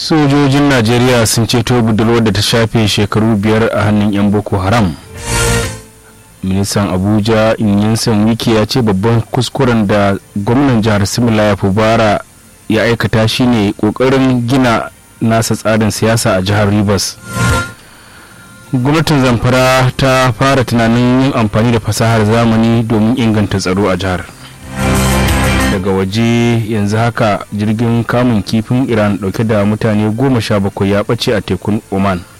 sojojin najeriya sun ceto budurwar da ta shafe shekaru biyar a hannun 'yan boko haram ministan abuja inyansan wiki ya ce babban kuskuren da gwamnan jihar simila ya fubara ya aikata shine kokarin gina nasa tsarin siyasa a jihar rivers gwamnatin zamfara ta fara tunanin yin amfani da fasahar zamani domin inganta tsaro a jihar daga waje yanzu haka jirgin kamun kifin iran dauke da mutane goma sha bakwai ya ɓace a tekun oman